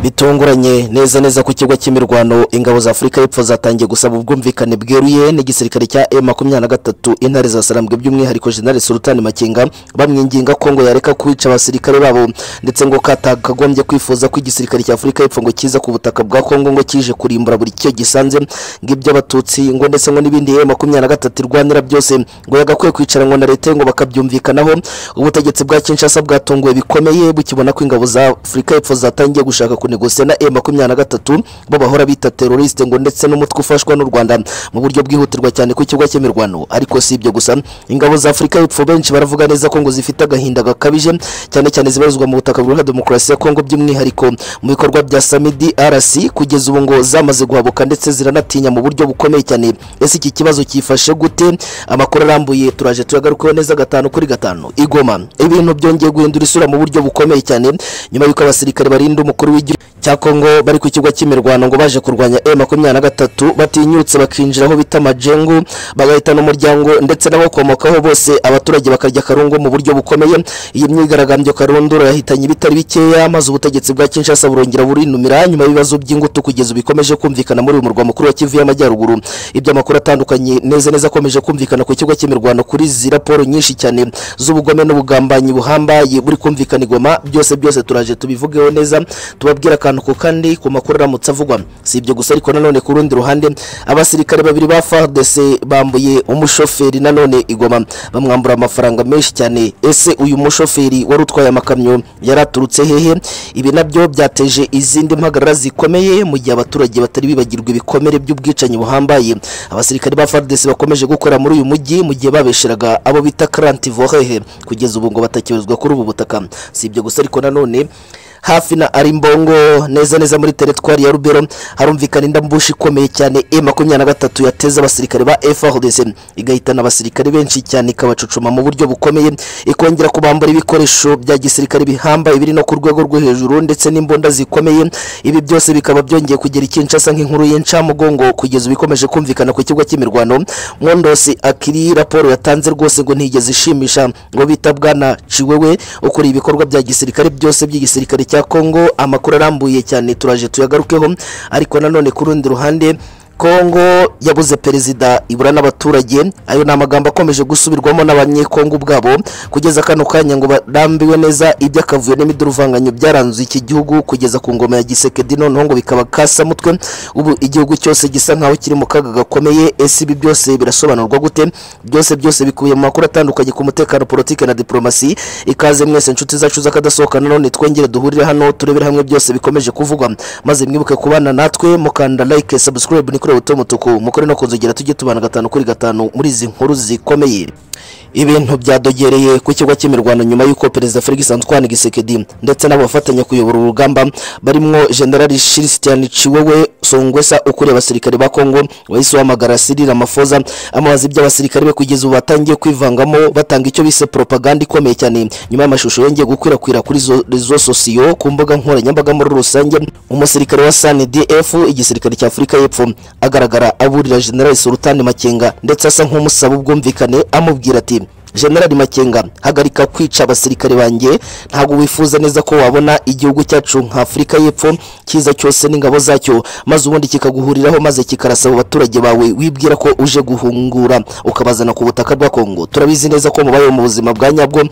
bitunguranye neza neza ku kigo cy'imirwano ingabo za afurika y'epfo zatangiye gusaba ubwumvikane bweruye n'igisirikare cya M23 intare za Sarambwe by'umwihariko General Sultan Makenga bamwinginga ko ngo yareka kwica abasirikare babo ndetse ngo katakagombye kwifuza ko igisirikare cya afurika y'epfo ngo kiza ku butaka bwa kongo ngo kije kurimbura buri cyo gisanze ng'iby'abatutsi ngo ndetse ngo n'ibindi M23 irwanira byose ngo yagakwiye kwicaranwa na leta ye ngo bakabyumvikanaho ubutegetsi bwa Kinshasa bwatunguwe bikomeye bukibona ko ingabo za afurika y'epfo zatangiye gushaka kunegosiya na M23 bo bahora bita teroriste ngo ndetse n'umutwe ufashwa n'u Rwanda mu buryo bwihutirwa cyane ku kigo cy'imirwano ariko si ibyo gusa ingabo za afurika y'epfo benshi baravuga neza ko ngo zifite agahinda gakabije cyane cyane zibarizwa mu butaka bwa demokarasi ya kongo by'umwihariko mu bikorwa bya samidi rc kugeza ubu ngo zamaze guhabuka ndetse ziranatinya mu buryo bukomeye cyane ese iki kibazo cyifashe gute amakuru arambuye turaje tuyagarukeho neza gatanu kuri gatanu igoma ibintu byongeye guhindura isura mu buryo bukomeye cyane nyuma y'uko abasirikare barinda umukuru w'igihugu cya kongo bari ku kigo cy'imirwano ngo baje kurwanya e makumyabiri na gatatu batinyutse bakinjira aho bita majengu bagahita n'umuryango ndetse n'abakomokaho bose abaturage bakarya akarungu mu buryo bukomeye iyi myigaragambyo karundura yahitanye ibitari bikeya maze ubutegetsi bwa kinshasa burongera burinumira nyuma y'ibibazo by'ingutu kugeza bikomeje kumvikana muri uyu murwa mukuru wa kivu y'amajyaruguru iby'amakuru atandukanye neza neza akomeje kumvikana ku kigo cy'imirwano kuri izi raporo nyinshi cyane z'ubugome n'ubugambanyi buhambaye buri kumvikana igoma byose byose turaje tubivugeho neza tubabwire akantu ku kandi ku makuru aramutse avugwa si ibyo gusa ariko nanone ku rundi ruhande abasirikare babiri ba fardc bambuye umushoferi nanone igoma bamwambura amafaranga menshi cyane ese uyu mushoferi wari utwaye amakamyo yari aturutse hehe ibi nabyo byateje izindi mpagarara zikomeye mu gihe abaturage batari bibagirwa ibikomere by'ubwicanyi buhambaye abasirikare ba fardc bakomeje gukora muri uyu mujyi mu gihe babesheraga abo bita karanti vohehe kugeza ubu ngo batakibarizwa kuri ubu butaka si ibyo gusa ariko nanone hafi na arimbongo neza neza muri teritwari ya rubero harumvikana indambushi ikomeye cyane e makumyabiri na gatatu yateza abasirikare ba frds igahitana abasirikare benshi cyane ikabacucuma mu buryo bukomeye ikongera kubambura ibikoresho bya gisirikare bihambaye biri no ku rwego rwo hejuru ndetse n'imbunda zikomeye ibi byose bikaba byongeye kugera ikinshasa nk'inkuru y'incamugongo kugeza ubikomeje kumvikana ku kigo cy'imirwano mwondosi akiri raporo yatanze rwose ngo ntigeze ishimisha ngo bita bwana ciwewe ukuriye ibikorwa bya gisirikare byose by'igisirikare cya kongo amakuru arambuye cyane turaje tuyagarukeho ariko nanone ku rundi ruhande kongo yabuze perezida ibura n'abaturage ayo ni amagambo akomeje gusubirwamo n'abanyekongo ubwabo kugeza kano kanya ngo barambiwe neza iby'akavuyo n'imiduruvanganye byaranze iki gihugu kugeza ku ngoma ya gisekedi noneho ngo bikaba kasamutwe ubu igihugu cyose gisa nkaho kiri mu kaga gakomeye ese ibi byose birasobanurwa gute byose byose bikubiye mu makuru atandukanye ku mutekano politiki na diplomasi ikaze mwese inshuti zacu z'akadasohoka nanone twongere duhurire hano turebere hamwe byose bikomeje kuvugwa maze mwibuke kubana natwe mukanda like subscribe nikore ubuto mutuku mukore no kunzogera tujye tubana gatanu kuri gatanu muri izi nkuru zikomeye ibintu byadogereye ku kigo cy'imirwano nyuma y'uko perezida felix antoine gisekedi ndetse n'abafatanya kuyobora urugamba barimo general christian ciwewe songwesa ukuriye abasirikare ba kongo wahise uhamagara sirira mafoza amabaza iby'abasirikare be kugeza ubu batangiye kwivangamo batanga icyo bise propaganda ikomeye cyane nyuma y'amashusho yongeye gukwirakwira kuri rezo sosiyo ku mbuga nkoranyambaga muri rusange umusirikare wa sandf igisirikare cya afurika y'epfo agaragara aburira general sultani makenga ndetse asa nk'umusaba ubwumvikane amubwira ati generali makenga hagarika kwica abasirikare banjye ntabwo wifuza neza ko wabona igihugu cyacu nka afurika y'epfo cyiza cyose n'ingabo zacyo maze ubundi kikaguhuriraho maze kikarasaba abaturage bawe wibwira ko uje guhungura ukabazana ku butaka bwa kongo turabizi neza ko mubayeho mu buzima bwa nyabwo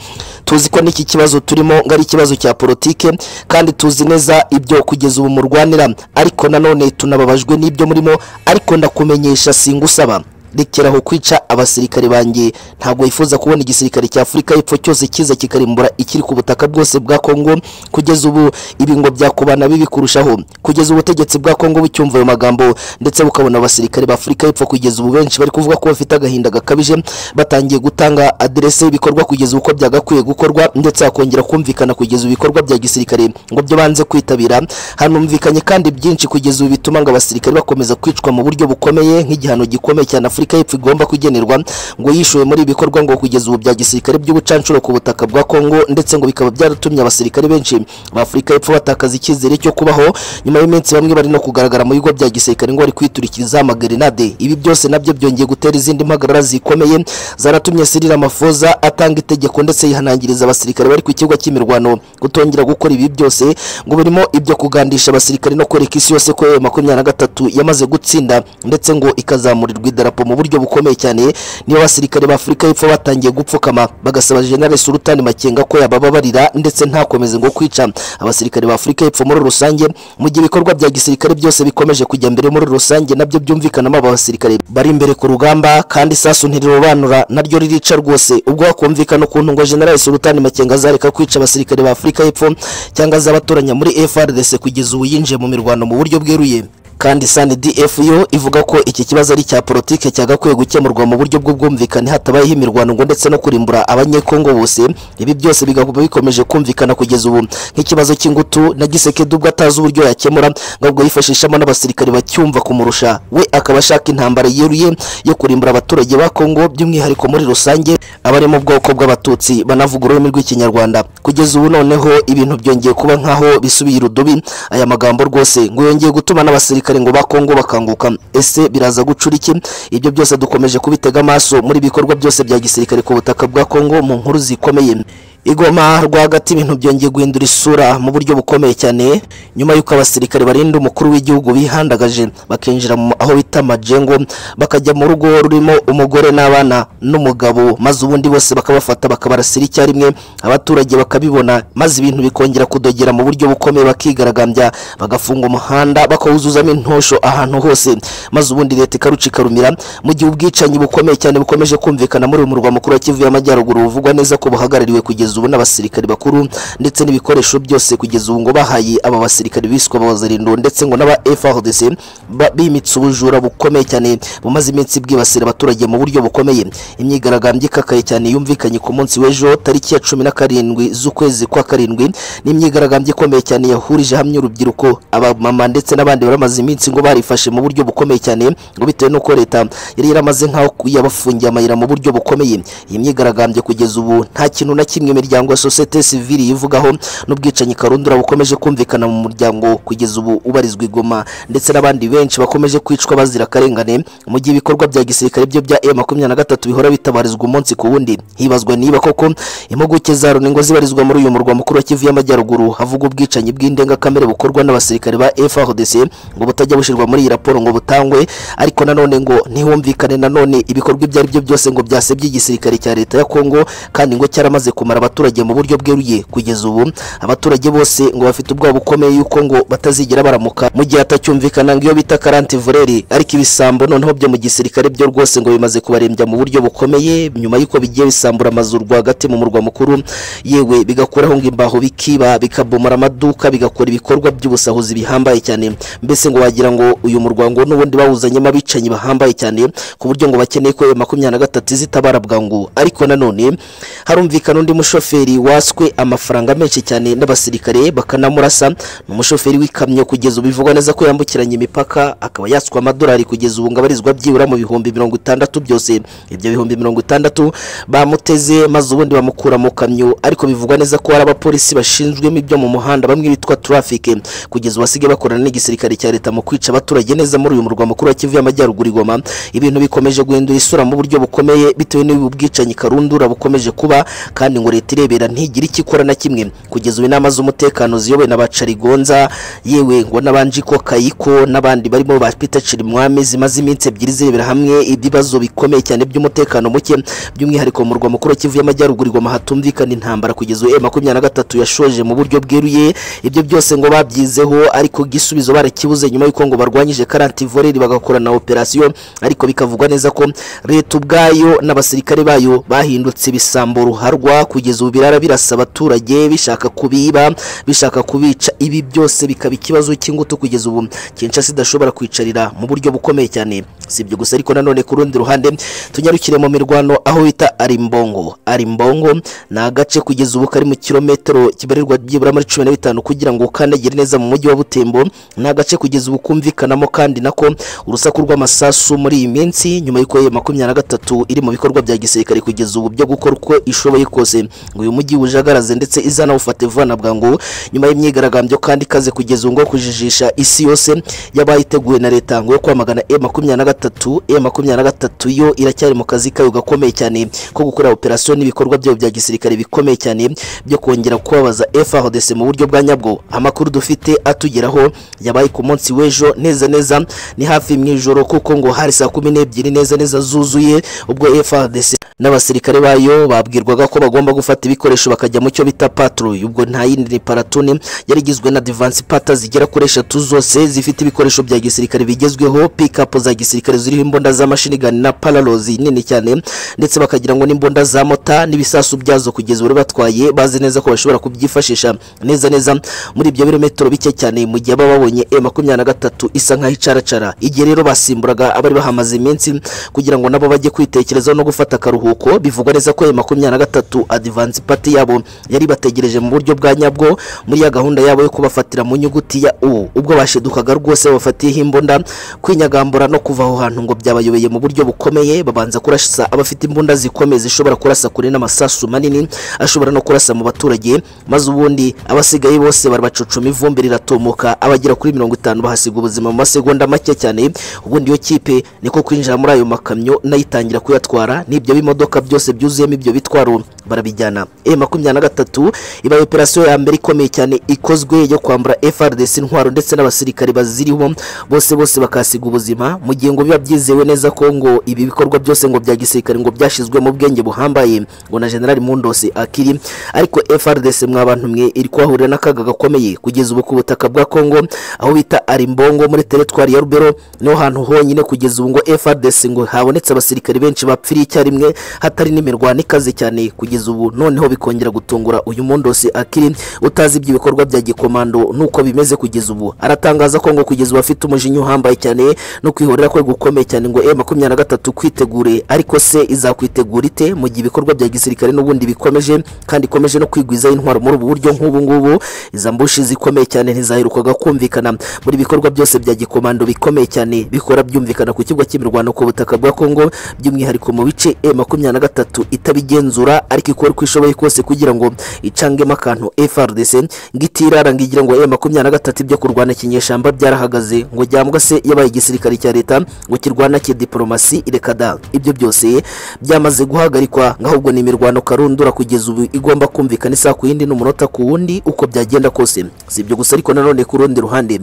tuzi ko n'iki kibazo turimo ngo ari ikibazo cya politike kandi tuzi neza ibyo kugeza ubu murwanira ariko nanone tunababajwe n'ibyo murimo ariko ndakumenyesha singusaba rekeraho kwica abasirikare banjye ntabwo yifuza kubona igisirikare cya afurika y'epfo cyose kiza kikarimbura ikiri ku butaka bwose bwa kongo kugeza ubu ibi ngo byakubana bibi kurushaho kugeza ubutegetsi bwa kongo bucyumva ayo magambo ndetse bukabona abasirikare ba afurika y'epfo kugeza ubu benshi bari kuvuga ko bafite agahinda gakabije batangiye gutanga aderese y'ibikorwa kugeza uko byagakwiye gukorwa ndetse hakongera kumvikana kugeza ibikorwa bya gisirikare ngo byo banze kwitabira hanumvikanye kandi byinshi kugeza ubu bituma ngo abasirikare bakomeza kwicwa mu buryo bukomeye nk'igihano gikomeye cyane Afurika y'Epfo igomba kugenerwa ngo yishuwe muri ibi bikorwa ngo kugeza ubu bya gisirikare by'ubucancuro ku butaka bwa Kongo ndetse ngo bikaba byaratumye abasirikare benshi ba Afurika y'Epfo batakaza icyizere cyo kubaho nyuma y'iminsi bamwe bari no kugaragara mu bigo bya gisirikare ngo bari kwiturikiriza amagrenade ibi byose nabyo byongeye gutera izindi mpagarara zikomeye zaratumye Cyril Ramaphosa atanga itegeko ndetse yihanangiriza abasirikare bari ku kibuga cy'imirwano kutongera gukora ibi byose ngo birimo ibyo kugandisha abasirikare no kwereka isi yose ko yayo makumyabiri na gatatu yamaze gutsinda ndetse ngo ikazamurirwa idarapo mu buryo bukomeye cyane niba abasirikare ba afurika y'epfo batangiye gupfukama bagasaba generale sultani makenga ko yabababarira ndetse ntakomeze ngo kwica abasirikare ba afurika y'epfo muri rusange mu gihe ibikorwa bya gisirikare byose bikomeje kujya mbere muri rusange nabyo byumvikanamo aba basirikare bari imbere ku rugamba kandi isasu ntirirobanura naryo ririca rwose ubwo hakumvikana ukuntu ngo generale sultani makenga azareka kwica abasirikare ba afurika y'epfo cyangwa azabatoranya muri FRDC kugeza ubu yinjiye mu mirwano mu buryo bweruye kandi SANDF yo ivuga ko iki kibazo ari cya politike cyagakwiye gukemurwa mu buryo bw'ubwumvikane hatabayeho imirwano ngo ndetse no kurimbura abanyekongo bose ibi byose bigakoma bikomeje kumvikana kugeza ubu nk'ikibazo cy'ingutu na gisekedi ubwo atazi uburyo yakemura ngo ubwo yifashishamo n'abasirikare bacyumva kumurusha we akaba ashaka intambara yeruye yo kurimbura abaturage ba kongo by'umwihariko muri rusange abari mu bwoko bw'abatutsi banavuga ururimi rw'ikinyarwanda kugeza ubu noneho ibintu byongeye kuba nk'aho bisubiye irudubi aya magambo rwose ngo yongeye gutuma n'abasirikare abasirikare ngo bakongo bakanguka ese biraza gucura iki ibyo byose dukomeje kubitega amaso muri bikorwa byose bya gisirikare ku butaka bwa Kongo mu nkuru zikomeye igoma rwagati ibintu byongeye guhindura isura mu buryo bukomeye cyane nyuma y'uko abasirikare barinda umukuru w'igihugu bihandagaje bakinjira aho bita majengo bakajya mu rugo rurimo umugore n'abana n'umugabo maze ubundi bose bakabafata bakabarasira icyarimwe abaturage bakabibona maze ibintu bikongera kudogera mu buryo bukomeye bakigaragambya bagafunga umuhanda bakawuzuzamo intosho ahantu hose maze ubundi leta ikarucikarumira mu gihe ubwicanyi bukomeye cyane bukomeje kumvikana muri uyu murwa mukuru wa kivu y'amajyaruguru buvugwa neza ko buhagarariwe kugeza ubu n'abasirikare bakuru ndetse n'ibikoresho byose kugeza ubu ngo bahaye aba basirikare biswa abazarindo ndetse ngo n'aba FARDC ba- bimitse ubujura bukomeye cyane bumaze iminsi bwibasira abaturage mu buryo bukomeye imyigaragambyo ikakaye cyane yumvikanye ku munsi w'ejo tariki ya cumi na karindwi z'ukwezi kwa karindwi ni imyigaragambyo ikomeye cyane yahurije hamwe urubyiruko abamama ndetse n'abandi bari bamaze iminsi ngo barifashe mu buryo bukomeye cyane ngo bitewe n'uko leta yari yaramaze nk'aho yabafungiye amayira mu buryo bukomeye iyi myigaragambyo kugeza ubu nta kintu na kimwe imiryango ya sosiyete sivili yivugaho n'ubwicanyi karundura bukomeje kumvikana mu muryango kugeza ubu ubarizwa i Goma ndetse n'abandi benshi bakomeje kwicwa bazira akarengane mu gihe ibikorwa bya gisirikare byo bya e makumyabiri na gatatu bihora bitabarizwa umunsi ku wundi hibazwa niba koko impuguke za loni ngo zibarizwa muri uyu murwa mukuru wa kivu y'amajyaruguru havuga ubwicanyi bw'indengakamere bukorwa n'abasirikare ba FARDC ngo butajya bushyirwa muri iyi raporo ngo butangwe ariko nanone ngo ntihumvikane nanone ibikorwa ibyo ari byo byose ngo byasebye igisirikare cya leta ya Kongo kandi ngo cyaramaze kumara abaturage mu buryo bweruye kugeza ubu abaturage bose ngo bafite ubwoba bukomeye yuko ngo batazigera baramuka mu gihe atacyumvikana ngo iyo bita karantivureri ariko ibisambo noneho byo mu gisirikare byo rwose ngo bimaze kubarembya mu buryo bukomeye nyuma y'uko bigiye bisambura amazu rwagati mu murwa mukuru yewe bigakuraho ngo imbaho bikiba bikabomora amaduka bigakora ibikorwa by'ubusahuzi bihambaye cyane mbese ngo wagira ngo uyu murwango n'ubundi bawuzanyemo abicanyi bahambaye cyane ku buryo ngo bakeneye ko ayo makumyabiri na gatatu izitabara bwangu ariko nanone harumvikana undi mushoferi waswe amafaranga menshi cyane n'abasirikare bakanamurasa ni umushoferi w'ikamyo kugeza ubu bivugwa neza ko yambukiranya imipaka akaba yatswe amadolari kugeza ubu ngo abarizwa byibura mu bihumbi mirongo itandatu byose ibyo bihumbi mirongo itandatu bamuteze maze ubundi bamukura mu kamyo ariko bivugwa neza ko hari abapolisi bashinzwemo ibyo mu muhanda bamwe bitwa traffic kugeza ubu basigaye bakorana n'igisirikare cya leta mu kwica abaturage neza muri uyu murwa mukuru wa kivu y'amajyaruguru i Goma ibintu bikomeje guhindura isura mu buryo bukomeye bitewe n'ubu bwicanyi karundura bukomeje kuba kandi ngo leta irebera ntigire icyo ikora na kimwe kugeza ubu inama z'umutekano ziyobowe na bacarigonza yewe ngo n'abanjiko kayiko n'abandi barimo ba Peter Chirimwami zimaze iminsi ebyiri zirebera hamwe ibibazo bikomeye cyane by'umutekano muke by'umwihariko mu murwa mukuru wa Kivu y'amajyaruguru igoma hatumvikana intambara kugeza ubu makumyabiri na gatatu yashoje mu buryo bweruye ibyo byose ngo babyizeho ariko igisubizo barakibuze nyuma y'uko ngo barwanyije karantivoreri bagakorana operasiyo ariko bikavugwa neza ko leta ubwayo n'abasirikare bayo bahindutse ibisambo ruharwa kugeza kugeza ubu birara birasa abaturage bishaka kubiba bishaka kubica ibi byose bikaba ikibazo cy'ingutu kugeza ubu Kinshasa idashobora kwicarira mu buryo bukomeye cyane si ibyo gusa ariko nanone ku rundi ruhande tunyarukire mu mirwano aho bita arimbongo arimbongo ni agace kugeza ubu kari mu kilometero kibarirwa byibura muri cumi na bitanu kugira ngo ukandagire neza mu mujyi wa butembo ni agace kugeza ubu kumvikanamo kandi nako urusaku rw'amasasu muri iyi minsi nyuma y'uko yeye makumyabiri na gatatu iri mu bikorwa bya gisirikare kugeza ubu byo gukora uko ishoboye kose ngo uyu mujyi wujagaraze ndetse izanawufate vuba na bwangu nyuma y'imyigaragambyo kandi ikaze kugeza ubu ngo kujijisha isi yose yabaye iteguwe na leta ngo yo kwamagana e makumyabiri na gatatu e makumyabiri na gatatu yo iracyari mu kazi kayo gakomeye cyane ko gukora operasiyo n'ibikorwa byayo bya gisirikare bikomeye cyane byo kongera kubabaza FARDC mu buryo bwa nyabwo amakuru dufite atugeraho yabaye ku munsi w'ejo neza neza ni hafi mu ijoro kuko ngo hari saa kumi n'ebyiri neza neza zuzuye ubwo FARDC n'abasirikare bayo babwirwaga ko bagomba gufata ibikoresho bakajya mu cyo bita patrouille ubwo nta yindi ni paratone yari igizwe na divansi pata zigera kuri eshatu zose zifite ibikoresho bya gisirikare bigezweho pikapu za gisirikare ziriho imbunda z'amashinigani na paralozi nini cyane ndetse bakagira ngo n'imbunda za mota n'ibisasu byazo kugeza ubu batwaye bazi neza ko bashobora kubyifashisha neza neza muri ibyo birometero bike cyane mu gihe baba babonye e makumyabiri na gatatu isa nk'aho icaracara igihe rero basimburaga abari bahamaze iminsi kugira ngo nabo bajye kwitekerezaho no gufata akaruhuko akaruhuko bivugwa neza ko ya makumyabiri na gatatu adivansi pati yabo yari bategereje mu buryo bwa nyabwo muri ya gahunda yabo yo kubafatira mu nyuguti ya u ubwo bashidukaga rwose babafatiyeho imbunda kwinyagambura no kuva aho hantu ngo byabayobeye mu buryo bukomeye babanza kurasa abafite imbunda zikomeye zishobora kurasa kure n'amasasu manini ashobora no kurasa mu baturage maze ubundi abasigaye bose barabacucuma ivumbi riratumuka abagera kuri mirongo itanu bahasiga ubuzima mu masegonda make cyane ubundi iyo kipe niko kwinjira muri ayo makamyo nayo itangira kuyatwara n'ibyo bimodoka imodoka byose byuzuyemo ibyo bitwaro barabijyana e makumyabiri na gatatu ibaye operasiyo ya mbere ikomeye cyane ikozwe yo kwambura FRDC intwaro ndetse n'abasirikare baziriho bose bose bakasiga ubuzima mu gihe ngo biba byizewe neza ko ngo ibi bikorwa byose ngo bya gisirikare ngo byashyizwe mu bwenge buhambaye ngo na generali Mundose akiri ariko FRDC mwabantu mwe iri kwahurira n'akaga gakomeye kugeza ubu ku butaka bwa Kongo aho bita Arimbongo muri teritwari ya Rubero niho hantu honyine kugeza ubu ngo FRDC ngo habonetse abasirikare benshi bapfiriye icyarimwe hatari n'imirwano ikaze cyane kugeza ubu noneho bikongera gutungura uyu mundose akiri utazi iby'ibikorwa bya gikomando nuko bimeze kugeza ubu aratangaza ko ngo kugeza ubu afite umujinya uhambaye cyane no kwihorera kwe gukomeye cyane ngo e makumyabiri na gatatu kwitegure ariko se izakwitegura ite mu gihe ibikorwa bya gisirikare n'ubundi bikomeje kandi ikomeje no kwigwizaho intwaro muri ubu buryo nk'ubu ngubu iza mbushi zikomeye cyane ntizaherukaga kumvikana muri ibikorwa byose bya gikomando bikomeye cyane bikora byumvikana ku kigo cy'imirwano ku butaka bwa kongo by'umwihariko mu bice e makumyabiri na gatatu itabigenzura ariko ikora uko ishoboye kose kugira ngo icangemo akantu FRDC ngo itirara ngo igire ngo e makumyabiri na gatatu ibyo kurwana ikinyeshamba byarahagaze ngo cyangwa se yabaye igisirikare cya leta ngo kirwana kidipolomasi ireka da ibyo byose byamaze guhagarikwa ngo ahubwo ni imirwano karundura kugeza ubu igomba kumvikana isaha ku yindi n'umunota ku wundi uko byagenda kose si ibyo gusa ariko nanone ku rundi ruhande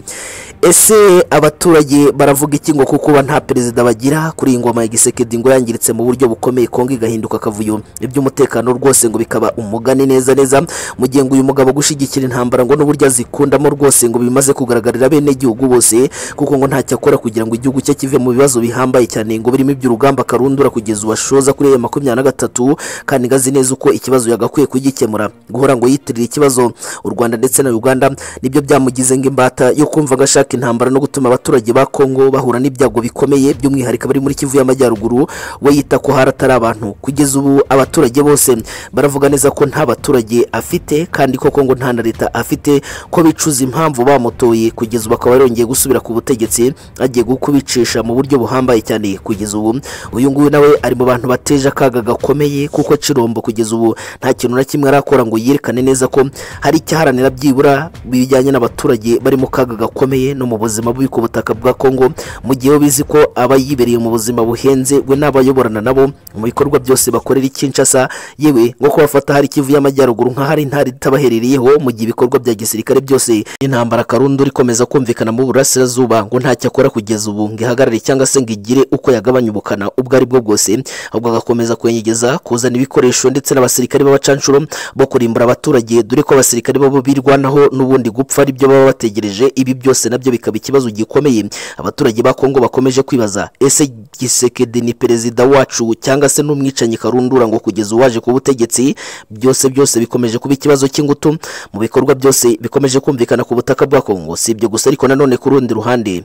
ese abaturage baravuga iki ngo kuko nta perezida bagira kuri iyi ngoma ya gisekedi ngo yangiritse mu buryo bukomeye Kongo igahinduka akavuyo iby'umutekano rwose ngo bikaba umugani neza neza mu gihe ngo uyu mugabo gushyigikira intambara ngo n'uburyo azikundamo rwose ngo bimaze kugaragarira bene igihugu bose kuko ngo ntacyo akora kugira ngo igihugu cye kive mu bibazo bihambaye cyane ngo birimo iby'urugamba karundura kugeza ubashoza kuri ya makumyabiri na gatatu kandi ngazi neza uko ikibazo yagakwiye kugikemura guhora ngo yitirira ikibazo u Rwanda ndetse na Uganda nibyo byamugize ngo imbata yo kumva gashaka intambara no gutuma abaturage ba Kongo bahura n'ibyago bikomeye by'umwihariko bari muri Kivu y'Amajyaruguru we yita ko haratari abantu kugeza ubu abaturage bose baravuga neza ko nta baturage afite kandi koko ngo nta na leta afite ko bicuza impamvu bamutoye kugeza ubu akaba yarongeye gusubira ku butegetsi agiye kubicisha mu buryo buhambaye cyane kugeza ubu uyu nguyu nawe ari mu bantu bateje akaga gakomeye kuko Cirombo kugeza ubu nta kintu na kimwe arakora ngo yerekane neza ko hari icyaharanira byibura bijyanye n'abaturage bari mu kaga gakomeye no mu buzima bubi ku butaka bwa Kongo mu gihe bizi ko aba yibereye mu buzima buhenze we n'abayoborana nabo mu bikorwa byose bakorera Kinshasa yewe ngo ko bafata hari Kivu y'Amajyaruguru nka hari intari itabahereriyeho mu gihe ibikorwa bya gisirikare byose intambara karundu rikomeza kumvikana mu burasirazuba ngo ntacyo akora kugeza ubu ngo ihagarare cyangwa se ngo igire uko yagabanya ubukana ubwo ari bwo bwose ahubwo agakomeza kwenyegeza kuzana ibikoresho ndetse n'abasirikare b'abacanshuro bo kurimbura abaturage dore ko abasirikare babo birwanaho n'ubundi gupfa aribyo baba bategereje ibi byose nabyo bikaba ikibazo gikomeye abaturage ba Kongo bakomeje kwibaza ese Gisekedi ni perezida wacu cyangwa se n'umwicanyi karundura ngo kugeza uwaje ku butegetsi ati byose byose bikomeje kuba ikibazo cy'ingutu mu bikorwa byose bikomeje kumvikana ku butaka bwa kongo si ibyo gusa ariko nanone ku rundi ruhande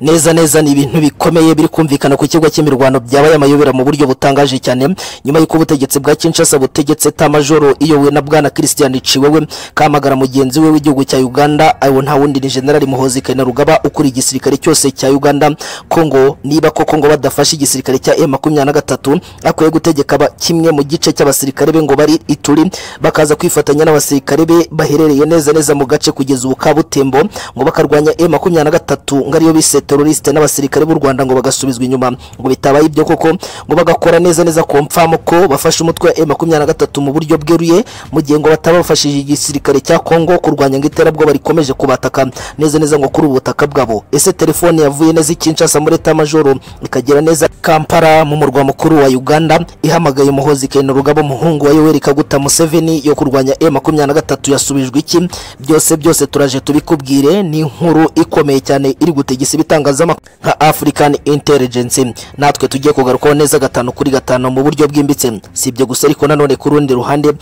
neza neza ni ibintu bikomeye biri kumvikana ku kigo cy'imirwano byabaye amayobera mu buryo butangaje cyane nyuma y'uko ubutegetsi bwa kinshasa butegetse ta majoro iyobowe na bwana christian ciwewe kamagara mugenzi we w'igihugu cya uganda ayo nta wundi ni generali muhozi kainerugaba ukuriye igisirikare cyose cya uganda kongo niba koko ngo badafashe igisirikare cya e makumyabiri na gatatu akwiye gutegeka ba- kimwe mu gice cy'abasirikare be ngo bari ituri bakaza kwifatanya n'abasirikare be baherereye neza neza mu gace kugeza ubu kabutembo ngo bakarwanya e makumyabiri na gatatu ngo ariyo bise teroriste n'abasirikare b'u rwanda ngo bagasubizwa inyuma ngo bitabaye ibyo koko ngo bagakora neza neza ku mpfamu ko bafashe umutwe wa e makumyabiri na gatatu mu buryo bweruye mu gihe ngo bataba bafashije igisirikare cya kongo kurwanya ngo iterabwoba rikomeje kubataka neza neza ngo kuri ubu butaka bwabo ese telefone yavuye neza i kinshasa muri eta majoro ikagera neza kampala mu murwa mukuru wa uganda ihamagaye umuhozi kainerugaba umuhungu wa yoweri kaguta museveni yo kurwanya e makumyabiri na gatatu yasubijwe iki byose byose turaje tubikubwire ni inkuru ikomeye cyane iri gutegesa ibitangazamakuru nka african intelligence natwe tugiye kugarukaho neza gatanu kuri gatanu mu buryo bwimbitse si ibyo gusa ariko nanone ku rundi ruhande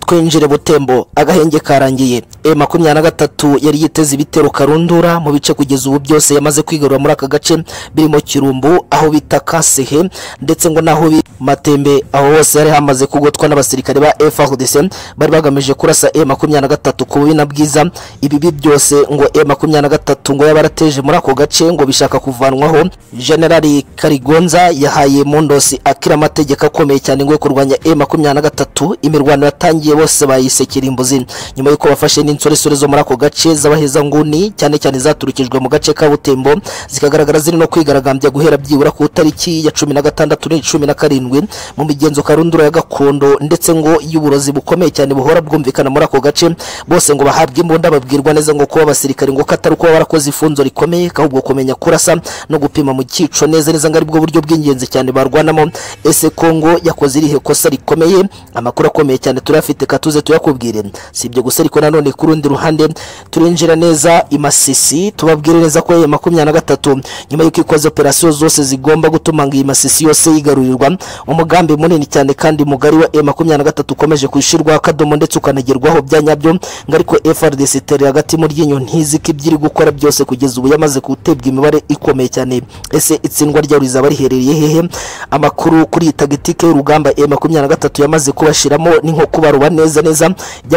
twinjire butembo agahenge karangiye e makumyabiri na gatatu yari yiteze ibitero karundura mu bice kugeza ubu byose yamaze kwigarura muri aka gace birimo kirumbu aho bita kasehe ndetse ngo n'aho bita matembe aho hose yari hamaze kugotwa n'abasirikare ba frdc bari bagamije kurasa e makumyabiri na gatatu ku bubi na bwiza ibibi byose ngo e makumyabiri na gatatu ngo yabarateje muri ako gace ngo bishaka kuvanwaho generali karigonza yahaye mundosi akira amategeko akomeye cyane ngo yo kurwanya e makumyabiri na gatatu imirwano yatangiye bose bayisekera imbuzi nyuma y'uko bafashe n'insoresore zo muri ako gace z'abahezanguni cyane cyane zaturukijwe mu gace ka butembo zikagaragara ziri no kwigaragambya guhera byibura ku itariki ya cumi na gatandatu n'i cumi na karindwi mu migenzo karundura ya gakondo ndetse ngo y'uburozi bukomeye cyane buhora bwumvikana muri ako gace bose ngo bahabwe imbunda babwirwa neza ngo kuba abasirikari ngo ko atari kuba barakoze ifunzo rikomeye ahubwo kumenya kurasa no gupima mu cyico neza neza ngo aribwo buryo bw'ingenzi cyane barwanamo ese kongo yakoze irihe kosa rikomeye amakuru akomeye cyane turayafite katuze tuyakubwire si ibyo gusa ariko nanone ku rundi ruhande turinjira neza i masisi tubabwire neza ko ya makumyabiri na gatatu nyuma y'uko ikoze operasiyo zose zigomba gutuma ngo iyi masisi yose yigarurirwa umugambi munini cyane kandi mugari wa e makumyabiri na gatatu ukomeje kwishyirwa akadomo ndetse ukanagerwaho bya nyabyo ngo ariko frdc itera hagati mu ryinyo ntiziko ibyo iri gukora byose kugeza ubu yamaze gutebwa imibare ikomeye cyane ese itsindwa ryayo rizaba riherereye hehe amakuru kuri iyi tagitike y'urugamba e makumyabiri na gatatu yamaze kubashiramo ni nko kubaroba neza neza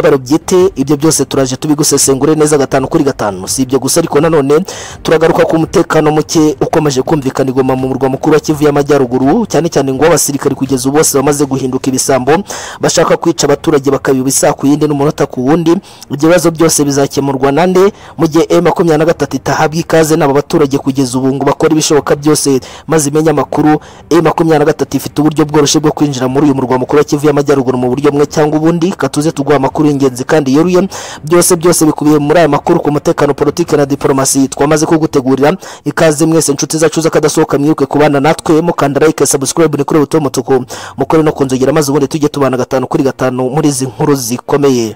by'abarobyite ibyo byose turaje tubigusesengure neza gatanu kuri gatanu si ibyo gusa ariko nanone turagaruka ku mutekano muke ukomeje kumvikana igoma mu murwa mukuru wa kivu y'amajyaruguru cyane cyane ngo abasirikari kugeza ubu bose bamaze guhinduka ibisambo bashaka kwica abaturage bakabiba isa ku yindi n'umunota ku wundi ibyo bibazo byose bizakemurwa nande mu gihe e makumyabiri na gatatu itahabwa ikaze n'aba baturage kugeza ubu ngo bakore ibishoboka byose maze imenye amakuru e makumyabiri na gatatu ifite uburyo bworoshye bwo kwinjira muri uyu murwa mukuru wa kivu y'amajyaruguru mu buryo bumwe cyangwa ubundi katuze tuguha amakuru y'ingenzi kandi yeruye byose byose bikubiye muri aya makuru ku mutekano politiki na diporomasi twamaze kugutegurira ikaze mwese inshuti zacu z'akadasohoka mwiruke kubana natwe mukanda like subscribe ni kuri buto y'umutuku mukore no kunzogera maze ubundi tujye tubana gatanu kuri gatanu muri izi nkuru zikomeye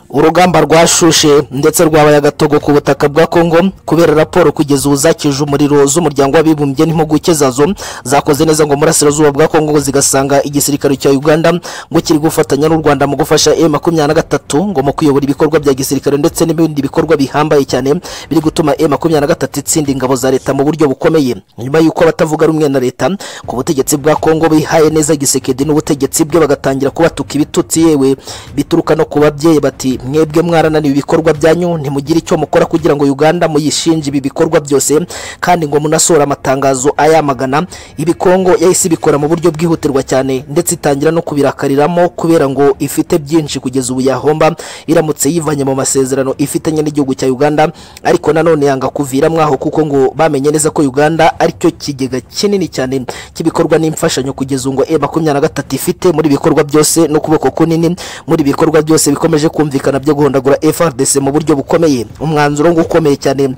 urugamba rwashushe ndetse rwabaye agatogo ku butaka bwa kongo kubera raporo kugeza ubu zakije umuriro z'umuryango w'abibumbye n'impuguke zazo zakoze neza ngo murasirazuba bwa kongo zigasanga igisirikare cya uganda ngo kiri gufatanya n'u rwanda mu gufasha e makumyabiri na gatatu ngo mu kuyobora ibikorwa bya gisirikare ndetse n'ibindi bikorwa bihambaye cyane biri gutuma e makumyabiri na gatatu itsinda ingabo za leta mu buryo bukomeye nyuma y'uko abatavuga rumwe na leta ku butegetsi bwa kongo bihaye neza gisekedi n'ubutegetsi bwe bagatangira kubatuka ibitutsi yewe bituruka no ku babyeyi bati mwebwe mwarananiwe ibikorwa byanyu ntimugire icyo mukora kugira ngo uganda muyishinje ibi bikorwa byose kandi ngo munasohora amatangazo ayamagana ibi kongo yahise ibikora mu buryo bwihutirwa cyane ndetse itangira no kubirakariramo kubera ngo ifite byinshi kugeza ubu yahomba iramutse yivanye mu masezerano ifitanye n'igihugu cya uganda ariko nanone yanga kuviramo aho kuko ngo bamenye neza ko uganda aricyo kigega kinini cyane cy'ibikorwa n'imfashanyo kugeza ubu ngo e makumyabiri na gatatu ifite muri ibikorwa byose n'ukuboko kunini muri ibikorwa byose bikomeje kumvikana byumvikana byo guhondagura FRDC mu buryo bukomeye umwanzuro ngo ukomeye cyane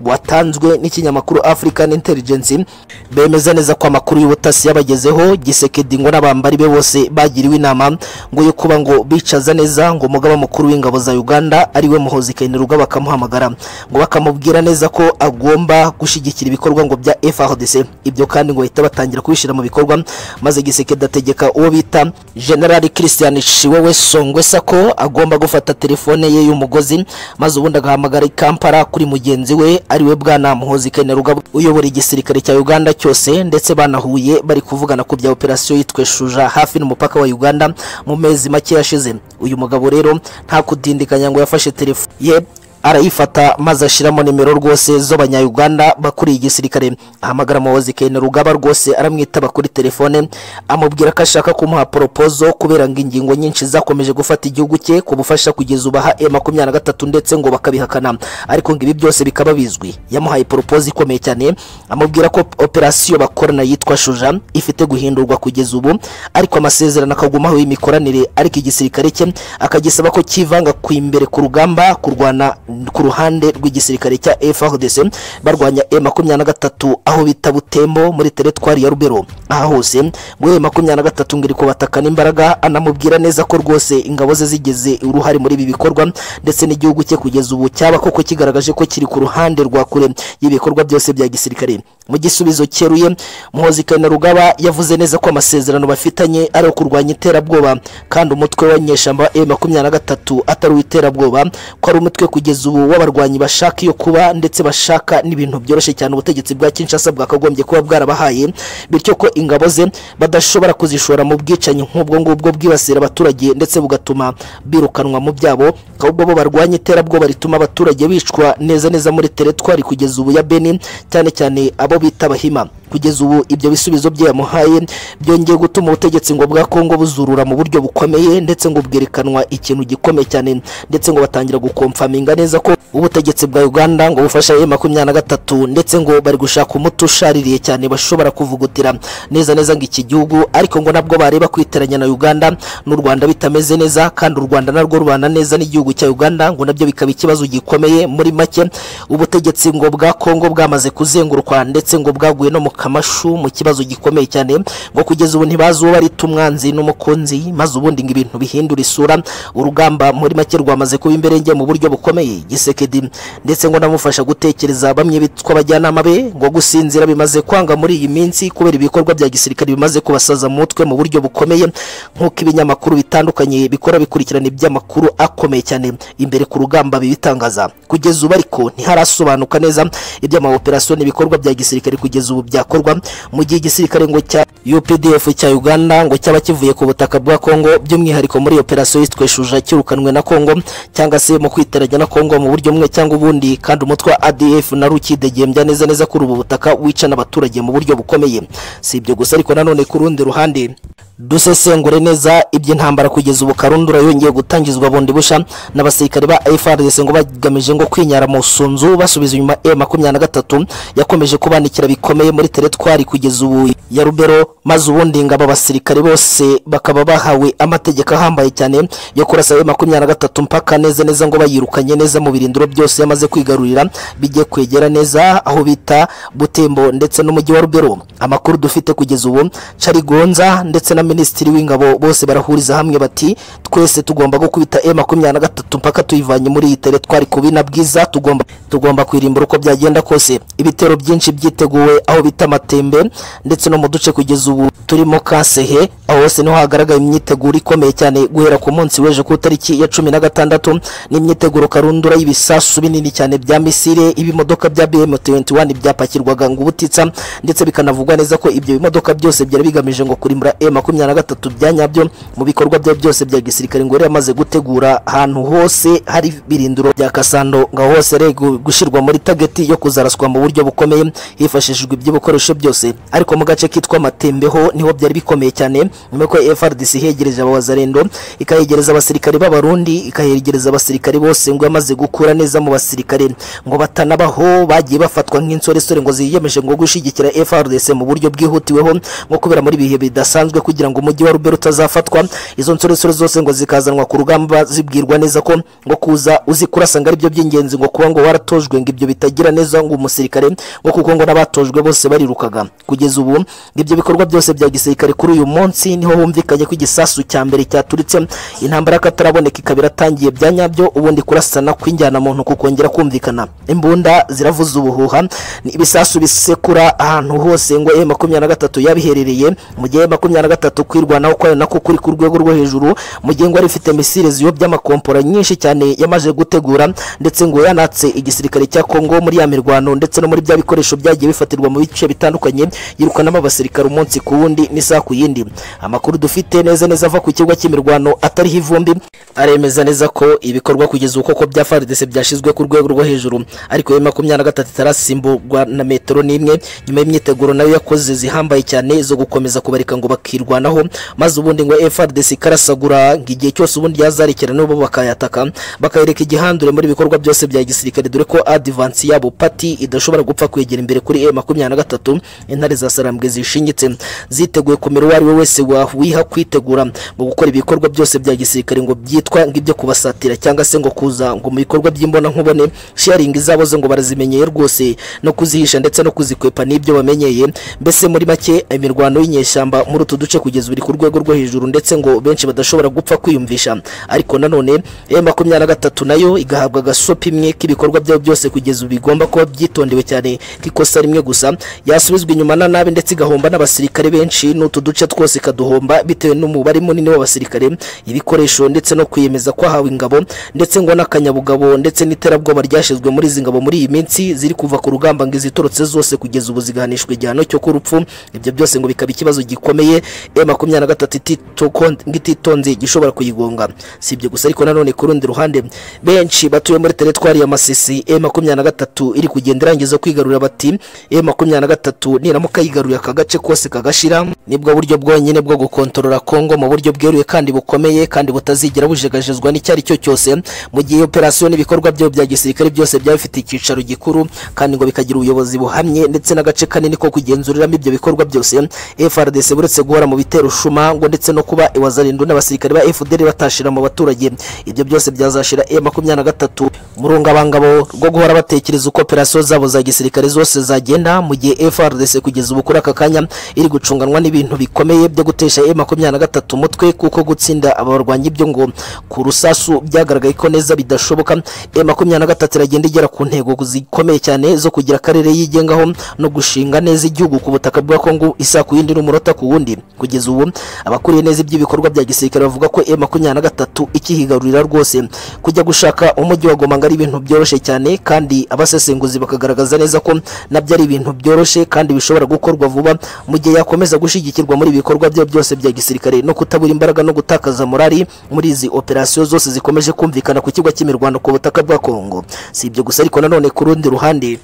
watanzwe n'ikinyamakuru African Intelligence bemeza neza ko amakuru y'ubutasi yabagezeho Gisekedi ngo n'abambari be bose bagiriwe inama ngo yo kuba ngo bicaza neza ngo umugaba mukuru w'ingabo za Uganda ariwe Muhozi Kainerugaba bakamuhamagara ngo bakamubwira neza ko agomba gushyigikira ibikorwa ngo bya FRDC ibyo kandi ngo bahita batangira kubishyira mu bikorwa maze Gisekedi ategeka uwo bita General Christian Shiwewe Songwesa ko agomba gufata telefone ye y'umugozi maze ubundi agahamagara i Kampala kuri mugenzi we ariwe bwana Muhozi Kainerugaba uyobora igisirikare cya Uganda cyose ndetse banahuye bari kuvugana ku bya operasiyo yitwe Shuja hafi n'umupaka wa Uganda mu mezi make yashize uyu mugabo rero nta kudindikanya ngo yafashe telefone ye arayifata maze ashyiramo nimero rwose z'abanyayuganda bakuriye igisirikare ahamagara umuyobozi kene rugaba rwose aramwitaba kuri telefone amubwira ko ashaka kumuha poropozo kubera ngo ingingo nyinshi zakomeje gufata igihugu cye ku bufasha kugeza ubaha e makumyabiri na gatatu ndetse ngo bakabihakana ariko ngo ibi byose bikaba bizwi yamuhaye poropozo ikomeye cyane amubwira ko operasiyo bakorana yitwa shuja ifite guhindurwa kugeza ubu ariko amasezerano akagumaho y'imikoranire ariko igisirikare cye akagisaba ko kivanga ku imbere ku rugamba kurwana ku ruhande rw'igisirikare cya FRDC barwanya M23 aho bita Butembo muri teritwari ya Rubero aha hose ngo M23 ngiri kubatakana imbaraga anamubwira neza ko rwose ingabo ze zigeze uruhare muri ibi bikorwa ndetse n'igihugu cye kugeza ubu cyaba koko kigaragaje ko kiri ku ruhande rwa kure y'ibikorwa byose bya gisirikare mu gisubizo cyeruye Muhozi Kainerugaba yavuze neza ko amasezerano bafitanye ari kurwanya iterabwoba kandi umutwe wa nyeshamba M23 atari uw'iterabwoba ko ari umutwe kugeza kugeza ubu w'abarwanyi bashaka iyo kuba ndetse bashaka n'ibintu byoroshye cyane ubutegetsi bwa Kinshasa bwakagombye kuba bwarabahaye bityo ko ingabo ze badashobora kuzishora mu bwicanyi nk'ubwo ngubwo bwibasira abaturage ndetse bugatuma birukanwa mu byabo ahubwo bo barwanya iterabwoba rituma abaturage bicwa neza neza muri teretwari kugeza ubu ya Benin cyane cyane abo bita abahima kugeza ubu ibyo bisubizo bye yamuhaye byongeye gutuma ubutegetsi ngo bwa Kongo buzurura mu buryo bukomeye ndetse ngo bwerekanwa ikintu gikomeye cyane ndetse ngo batangira gukomfaminga neza neza ko ubutegetsi bwa Uganda ngo bufasha M makumyabiri na gatatu ndetse ngo bari gushaka umuti ushaririye cyane bashobora kuvugutira neza neza ngo iki gihugu ariko ngo nabwo bareba kwiteranya na Uganda n'u Rwanda bitameze neza kandi u Rwanda narwo rubana neza n'igihugu cya Uganda ngo nabyo bikaba ikibazo gikomeye muri make ubutegetsi ngo bwa Kongo bwamaze kuzengurukwa ndetse ngo bwaguye no mu kamashu mu kibazo gikomeye cyane ngo kugeza ubu ntibazi uwo bari umwanzi n'umukunzi maze ubundi ngo ibintu bihindura isura urugamba muri make rwamaze kuba imberenge mu buryo bukomeye gisekedi ndetse ngo namufasha gutekereza bamwe bitwa abajyanama be ngo gusinzira bimaze kwanga muri iyi minsi kubera ibikorwa bya gisirikare bimaze kubasaza mu mutwe mu buryo bukomeye nk'uko ibinyamakuru bitandukanye bikora bikurikirana iby'amakuru akomeye cyane imbere ku rugamba bibitangaza kugeza ubu ariko ntiharasobanuka neza iby'amaoperasiyo n'ibikorwa bya gisirikare kugeza ubu byakorwa mu gihe igisirikare ngo cya UPDF cya Uganda ngo cyaba kivuye ku butaka bwa Kongo by'umwihariko muri operasiyo yitwe Shuja kirukanwe na Kongo cyangwa se mu kwiteranya na Kongo Kongo mu buryo bumwe cyangwa ubundi kandi umutwe wa ADF na rukidegembya neza neza kuri ubu butaka wicana abaturage mu buryo bukomeye si ibyo gusa ariko nanone ku rundi ruhande dusesengure neza iby'intambara kugeza ubu karundura yongeye gutangizwa bundi busha n'abasirikare ba FRDC ngo bagamije ngo kwinyara mu sunzu basubiza inyuma M23 yakomeje kubanikira bikomeye muri teretwari kugeza ubu ya Rubero maze ubundi ngo aba basirikare bose bakaba bahawe amategeko ahambaye cyane yo kurasa M23 mpaka neza neza ngo bayirukanye neza mu birindiro byose yamaze kwigarurira bijye kwegera neza aho bita Butembo ndetse n'umujyi wa Rubero amakuru dufite kugeza ubu Charigonza ndetse na minisitiri w'ingabo bose barahuriza hamwe bati twese tugomba gukubita e makumyabiri na gatatu mpaka tuyivanye muri iyi tere twari kubina bwiza tugomba tugomba kwirimbura uko byagenda kose ibitero byinshi byiteguwe aho bita amatembe ndetse no mu duce kugeza ubu turimo kasehe aho hose niho hagaragaye imyiteguro ikomeye cyane guhera ku munsi w'ejo ku itariki ya cumi na gatandatu n'imyiteguro karundura y'ibisasu binini cyane bya misire ibimodoka bya bm 21 byapakirwaga ngo ubutitsa ndetse bikanavugwa neza ko ibyo bimodoka byose byari bigamije ngo kurimbura e makumyabiri na gatatu bya nyabyo mu bikorwa bye byose bya gisirikare ngo yari yamaze gutegura ahantu hose hari birindiro bya kasando ngo aho hose ari gushyirwa muri tageti yo kuzaraswa mu buryo bukomeye hifashishijwe iby'ibikoresho byose ariko mu gace kitwa matembeho niho byari bikomeye cyane nyuma y'uko FRDC ihegereje abawazarendo ikayegereza abasirikare b'abarundi ikayegereza abasirikare bose ngo yamaze gukura neza mu basirikare ngo batanabaho bagiye bafatwa nk'insoresore ngo ziyemeje ngo gushyigikira FRDC mu buryo bwihutiweho nko kubera muri ibihe bidasanzwe kugira ngo umujyi wa Rubero utazafatwa izo nsoresore zose ngo zikazanwa ku rugamba zibwirwa neza ko ngo kuza uzi kurasanga ari byo by'ingenzi ngo kuba ngo waratojwe ngo ibyo bitagira neza ngo umusirikare ngo kuko ngo n'abatojwe bose barirukaga kugeza ubu ibyo bikorwa byose bya gisirikare kuri uyu munsi niho humvikanye ko igisasu cya mbere cyaturitse intambara y'akataraboneka ikaba iratangiye bya nyabyo ubundi kurasana kw'injyana muntu kukongera kumvikana imbunda ziravuza ubuhuha ni ibisasu bisekura ahantu hose ngo e makumyabiri na gatatu yabiherereye mu gihe makumyabiri na gatatu kwirwanaho kwayo nako kuri ku rwego rwo hejuru mu gihe ngo rifite misile ziyobya amakompora nyinshi cyane yamaze gutegura ndetse ngo yanatse igisirikare cya Kongo muri ya mirwano ndetse no muri bya bikoresho byagiye bifatirwa mu bice bitandukanye yirukanamo abasirikare umunsi ku wundi n'isaha ku yindi amakuru dufite neza neza ava ku kigo cy'imirwano atariho ivumbi aremeza neza ko ibikorwa kugeza uko ko bya FARDC byashyizwe ku rwego rwo hejuru ariko ya makumyabiri na gatatu itarasimburwa na metero n'imwe nyuma y'imyiteguro nayo yakoze zihambaye cyane zo gukomeza kubarika ngo bakirwanaho maze ubundi ngo FARDC ikarasagura ngo igihe cyose ubundi yazarekera n'ubu bakayataka bakayereka igihandure muri bikorwa byose bya gisirikare dore ko adivansi yabo pati idashobora gupfa kwegera imbere kuri e makumyabiri na gatatu intare za sarambwe zishinyitse ziteguye kumera uwo ari we wese wawiha kwitegura mu gukora ibikorwa byose bya gisirikare ngo byitwa ngibyo kubasatira cyangwa se ngo kuza ngo mu bikorwa by'imbona nkubone sharingi zabo zo ngo barazimenyeye rwose no kuzihisha ndetse no kuzikwepa n'ibyo bamenyeye mbese muri make imirwano y'inyeshyamba muri utu duce kugeza uri ku rwego rwo hejuru ndetse ngo benshi badashobora gupfa kwiyumvisha ariko nanone e makumyabiri na gatatu nayo igahabwa agasopi imwe k'ibikorwa byabo byose kugeza ubu bigomba kuba byitondewe cyane k'ikosa rimwe gusa yasubizwa inyuma na nabi ndetse igahomba n'abasirikare benshi n'utu duce twose ikaduhomba bitewe n'umubare munini w'abasirikare ibikoresho ndetse no kwiyemeza kwahawe ingabo ndetse ngo n'akanyabugabo ndetse n'iterabwoba ryashyizwe muri izi ngabo muri iyi minsi ziri kuva ku rugamba ngo izitorotse zose kugeza ubu zigahanishwa igihano cyo kurupfu ibyo byose ngo bikaba ikibazo gikomeye e makumyabiri na gatatu ititoko- ititonze gishobora kuyigonga si ibyo gusa ariko nanone ku rundi ruhande benshi batuye muri teretwari ya masisi e makumyabiri na gatatu iri kugenda irangiza kwigarurira bati e makumyabiri na gatatu niramuka yigaruriye aka gace kose kagashira nibwo buryo bwonyine bwo gukontorora kongo mu buryo bweruye kandi bukomeye kandi butazigera bujegajezwa n'icyo ari cyo cyose mu gihe operasiyo n'ibikorwa byayo bya gisirikare byose byaba bifite icyicaro gikuru kandi ngo bikagira ubuyobozi buhamye ndetse n'agace kanini ko kugenzuriramo ibyo bikorwa byose frdc buretse guhora mu bitero shuma ngo ndetse no kuba iwazarindu n'abasirikare ba fdr batashira mu baturage ibyo byose byazashira e makumyabiri na gatatu mu rungabangabo rwo guhora batekereza uko operasiyo zabo za gisirikare zose zagenda mu gihe frdc kugeza ubu kuri aka kanya iri gucunganwa n'ibintu bikomeye byo gutesha e makumyabiri na gatatu umutwe kuko gutsinda aba barwanyi ibyo ngo ku rusasu byagaragaye ko neza bidashoboka e makumyabiri na gatatu iragenda igera ku ntego zikomeye cyane zo kugira akarere yigengaho no gushinga neza igihugu ku butaka bwa kongo isa ku yindi n'umurota ku wundi kugeza ubu abakuriye neza iby'ibikorwa bya gisirikare bavuga ko e makumyabiri na gatatu ikihigarurira rwose kujya gushaka umujyi wa goma ngo ari ibintu byoroshye cyane kandi abasesenguzi bakagaragaza neza ko nabyo ari ibintu byoroshye kandi bishobora gukorwa vuba mu gihe yakomeza gushyigikirwa muri ibi bikorwa bye byose bya gisirikare no kutabura imbaraga no gutakaza morali muri izi operasiyo zose zikomeje kumvikana ku kigo cy'imirwano ku butaka bwa kongo si ibyo gusa ariko nanone ku rundi ruhande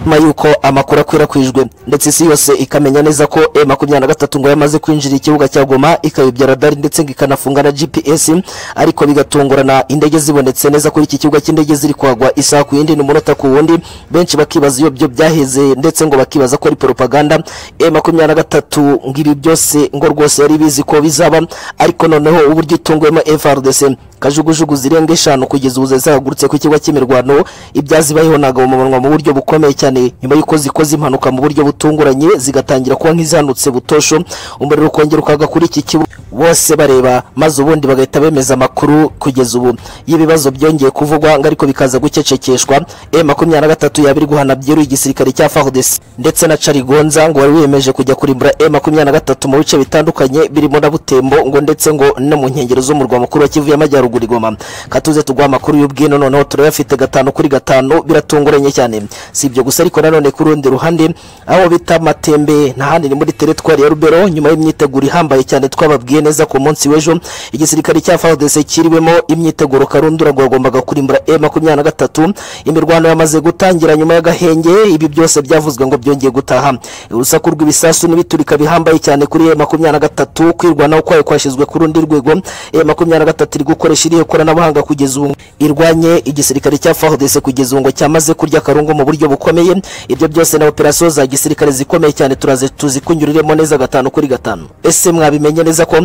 nyuma y'uko amakuru akwirakwijwe ndetse isi yose ikamenya neza ko e makumyabiri na gatatu ngo yamaze kwinjira ikibuga cya goma ikayobya radari ndetse ngo ikanafunga na gps ariko bigatungurana indege zibonetse neza kuri iki kibuga cy'indege ziri kuhagwa isaha ku yindi n'umunota ku wundi benshi bakibaza iyo byo byaheze ndetse ngo bakibaza ko ari propaganda e makumyabiri na gatatu ngo ibi byose ngo rwose yari bizi ko bizaba ariko noneho uburyo itunguwemo frdc kajugujugu zirenga eshanu kugeza ubu zahagurutse ku kigo cy'imirwano ibyazibayeho ntabwo mu munwa mu buryo bukomeye cyane nyuma y'uko zikoze impanuka mu buryo butunguranye zigatangira kuba nk'izihanutse butosho umuriro ukongera ukaga kuri iki kibuga bose bareba maze ubundi bagahita bemeza amakuru kugeza ubu y'ibibazo byongeye kuvugwa ngo ariko bikaza gucecekeshwa e makumyabiri na gatatu yabiri guhana byeruye igisirikare cya fahudesi ndetse na carigonza ngo wari wiyemeje kujya kurimbura e makumyabiri na gatatu mu bice bitandukanye birimo na butembo ngo ndetse ngo no mu nkengero z'umurwa mukuru wa kivu y'amajyaruguru igoma katuze tuguha amakuru y'ubwino noneho turayafite gatanu kuri gatanu biratunguranye cyane si ibyo gusa ariko nanone ku rundi ruhande aho bita matembe n'ahandi ni muri teritwari ya rubero nyuma y'imyiteguro ihambaye cyane twababwiye neza ku munsi w'ejo igisirikare cya FARDC kiriwemo imyiteguro karundura rwagombaga kurimbura M23 imirwano yamaze gutangira nyuma y'agahenge ibi byose byavuzwe ngo byongeye gutaha urusaku rw'ibisasu n'ibiturika bihambaye cyane kuri M23 kwirwanaho kwayo kwashyizwe ku rundi rwego M23 iri gukoresha irihe koranabuhanga kugeza ubu irwanye igisirikare cya FARDC kugeza ubu ngo cyamaze kurya karungu mu buryo bukomeye ibyo byose na operasiyo za gisirikare zikomeye cyane turaze tuzikunyuriremo neza gatanu kuri gatanu ese mwabimenye neza ko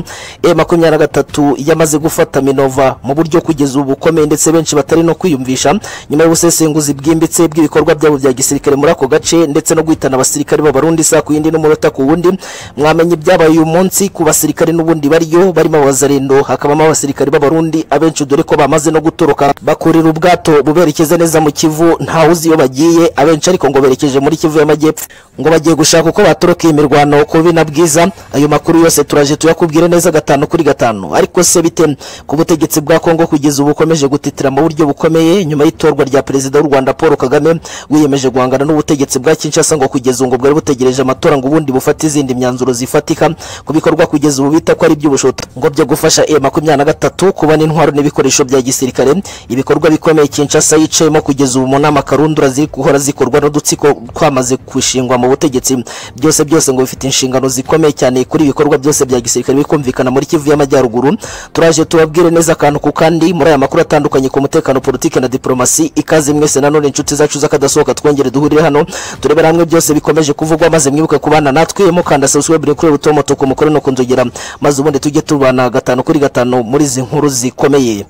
e makumyabiri na gatatu yamaze gufata minova mu buryo kugeza ubu bukomeye ndetse benshi batari no kwiyumvisha nyuma y'ubusesenguzi bwimbitse bw'ibikorwa byabo bya gisirikare muri ako gace ndetse no guhitana abasirikare b'abarundi saa ku yindi n'umunota ku wundi mwamenye ibyabaye uyu munsi ku basirikare n'ubundi bariyo barimo abazarendo hakabamo abasirikare b'abarundi abenshi dore ko bamaze no gutoroka bakurira ubwato buberekeza neza mu kivu ntawe uzi iyo bagiye abenshi ariko ngo berekeje muri kivu y'amajyepfo ngo bagiye gushaka uko batoroka iyi mirwano ku bina bwiza ayo makuru yose turaje tuyakubwire neza gatanu kuri gatanu ariko se bite ku butegetsi bwa kongo kugeza ubu bukomeje gutitira mu buryo bukomeye nyuma y'itorwa rya perezida w'u rwanda paul kagame wiyemeje guhangana n'ubutegetsi bwa kinshasa ngo kugeza ubu ngo bwari butegereje amatora ngo ubundi bufate izindi myanzuro zifatika ku bikorwa kugeza ubu bita ko ari iby'ubushoto ngo byo gufasha e makumyabiri na gatatu kubona intwaro n'ibikoresho bya gisirikare ibikorwa bikomeye kinshasa yicayemo kugeza ubu mu nama karundura ziri guhora zikorwa n'udutsiko twamaze gushingwa mu butegetsi byose byose ngo bifite inshingano zikomeye cyane kuri ibikorwa byose bya gisirikare bikumvikana muri kivu y'amajyaruguru turaje tubabwire neza akantu ku kandi muri aya makuru atandukanye ku mutekano politiki na diplomasi ikaze mwese nanone inshuti zacu z'akadasohoka twongere duhurire hano turebera hamwe byose bikomeje kuvugwa maze mwibuke kubana natwe mukanda subscribe ni kuri buto moto ku mukore no kunzogera maze ubundi tujye tubana gatanu kuri gatanu muri izi nkuru zikomeye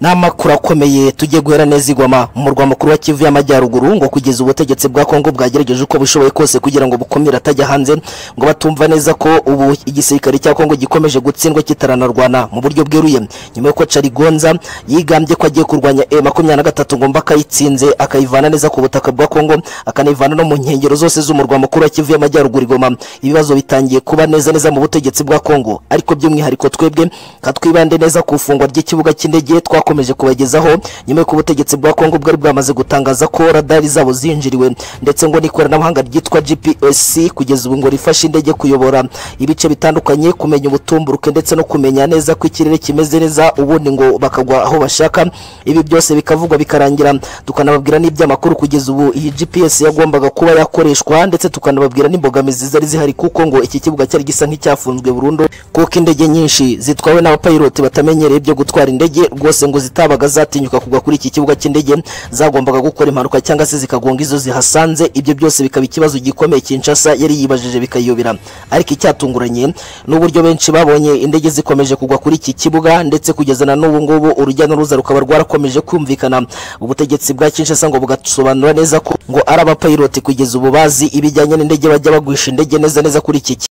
n'amakuru akomeye tujye guhera neza igoma mu murwa mukuru wa kivu y'amajyaruguru ngo kugeza ubutegetsi bwa kongo bwagerageje uko bushoboye kose kugira ngo bukumire atajya hanze ngo batumva neza ko ubu igisirikare cya kongo gikomeje gutsindwa kitaranarwana mu buryo bweruye nyuma y'uko carigonza yigambye ko agiye kurwanya e makumyabiri na gatatu ngo mba akayitsinze akayivana neza ku butaka bwa kongo akanayivana no mu nkengero zose z'umurwa mukuru wa kivu y'amajyaruguru igoma ibibazo bitangiye kuba neza neza mu butegetsi bwa kongo ariko by'umwihariko twebwe katwibande neza ku ifungwa ry'ikibuga cy'indege twakomeje bakomeje kubagezaho nyuma y'uko ubutegetsi bwa Kongo bwari bwamaze gutangaza ko radari zabo zinjiriwe ndetse ngo n'ikoranabuhanga ryitwa GPS kugeza ubu ngo rifashe indege kuyobora ibice bitandukanye kumenya ubutumburuke ndetse no kumenya neza ko ikirere kimeze neza ubundi ngo bakagwa aho bashaka ibi byose bikavugwa bikarangira tukanababwira n'iby'amakuru kugeza ubu iyi GPS yagombaga kuba yakoreshwa ndetse tukanababwira n'imbogamizi zari zihari kuko ngo iki kibuga cyari gisa nk'icyafunzwe burundu kuko indege nyinshi zitwawe n'abapayiroti batamenyereye byo gutwara indege rwose ngo zitabaga zatinyuka kugwa kuri iki kibuga cy'indege zagombaga gukora impanuka cyangwa se zikagonga izo zihasanze ibyo byose bikaba ikibazo gikomeye Kinshasa yari yibajije bikayobera ariko icyatunguranye n'uburyo benshi babonye indege zikomeje kugwa kuri iki kibuga ndetse kugeza na n'ubu ngubu urujya n'uruza rukaba rwarakomeje kumvikana ubutegetsi bwa Kinshasa ngo bugasobanura neza ko ngo ari abapayiroti kugeza ubu bazi ibijyanye n'indege bajya bagwisha indege neza neza kuri iki